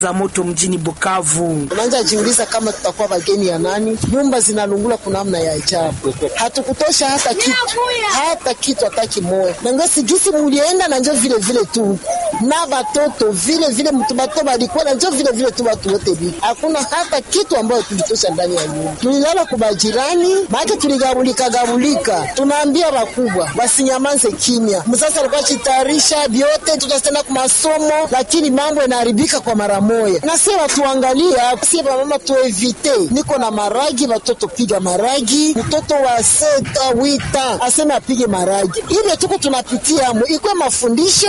za moto mjini Bukavu. Unaanza jiuliza kama tutakuwa wageni ya nani? Nyumba zinalungula kuna namna ya ajabu, hatukutosha hata kitu, hata kitu hata kimoya. Nangasi gisi mulienda na njo vile vile tu na batoto vile vile mtu bato balikuwa na njo vile vile tu watu wote bitu, hakuna hata kitu ambayo tulitosha ndani ya nyumba. Tulilala kwa majirani, maana tuligabulika gabulika. Tunaambia wakubwa wasinyamaze kimya. Msasa alikuwa chitayarisha vyote, tutasenda kwa masomo, lakini mambo yanaharibika kwa mara moja. Na sisi watuangalia, sisi mama tuevite. Niko na maragi, watoto piga maragi, mtoto wa seta wita aseme apige maragi. Ile tuko tunapitia mo, ikwe mafundisho